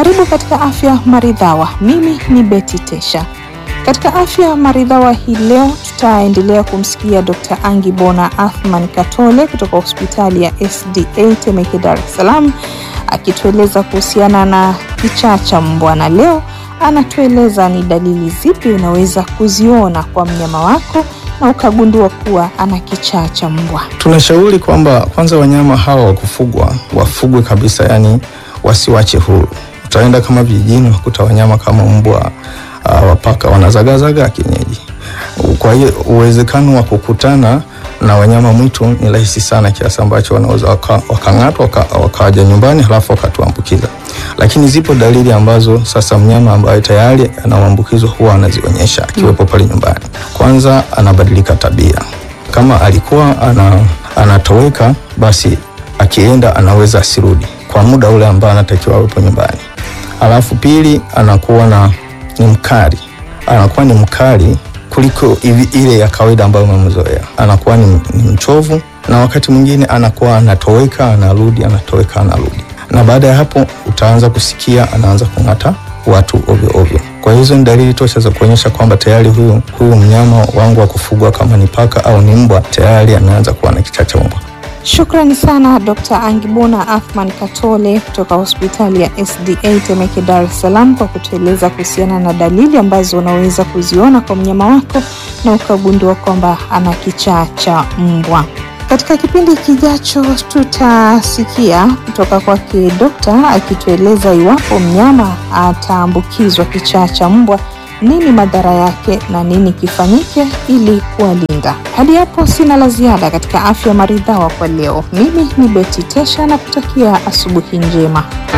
Karibu katika Afya Maridhawa. Mimi ni Betty Tesha. Katika Afya Maridhawa hii leo tutaendelea kumsikia Dr. Angibona Athman Katole kutoka hospitali ya SDA Temeke, Dar es Salaam akitueleza kuhusiana na kichaa cha mbwa, na leo anatueleza ni dalili zipi unaweza kuziona kwa mnyama wako na ukagundua kuwa ana kichaa cha mbwa. Tunashauri kwamba kwanza wanyama hawa wa kufugwa wafugwe kabisa, yani wasiwache huru. Utaenda kama vijijini wakuta wanyama kama mbwa uh, wapaka wanazagazaga kienyeji. Kwa hiyo uwezekano wa kukutana na wanyama mwitu ni rahisi sana, kiasi ambacho wanaweza wakang'atwa waka wakaja waka nyumbani halafu wakatuambukiza. Lakini zipo dalili ambazo sasa mnyama ambaye tayari ana maambukizo huwa anazionyesha akiwepo pale nyumbani. Kwanza anabadilika tabia, kama alikuwa ana, anatoweka basi akienda anaweza asirudi kwa muda ule ambao anatakiwa awepo nyumbani. Alafu pili, anakuwa na ni mkali, anakuwa ni mkali kuliko ile ya kawaida ambayo umemzoea. Anakuwa ni, ni mchovu na wakati mwingine anakuwa anatoweka anarudi, anatoweka anarudi, na baada ya hapo utaanza kusikia anaanza kung'ata watu ovyo ovyo. Kwa hizo ni dalili tosha za kuonyesha kwamba tayari huyu, huyu mnyama wangu wa kufugwa kama ni paka au ni mbwa tayari ameanza kuwa na kichaa cha mbwa. Shukrani sana Dr. Angibona Athman Katole kutoka hospitali ya SDA Temeke, Dar es Salaam kwa kutueleza kuhusiana na dalili ambazo unaweza kuziona kwa mnyama wako na ukagundua kwamba ana kichaa cha mbwa. Katika kipindi kijacho tutasikia kutoka kwake dokta akitueleza iwapo mnyama ataambukizwa kichaa cha mbwa nini madhara yake na nini kifanyike ili kuwalinda. Hadi hapo sina la ziada katika Afya Maridhawa kwa leo. Mimi ni Betty Tesha na kutakia asubuhi njema.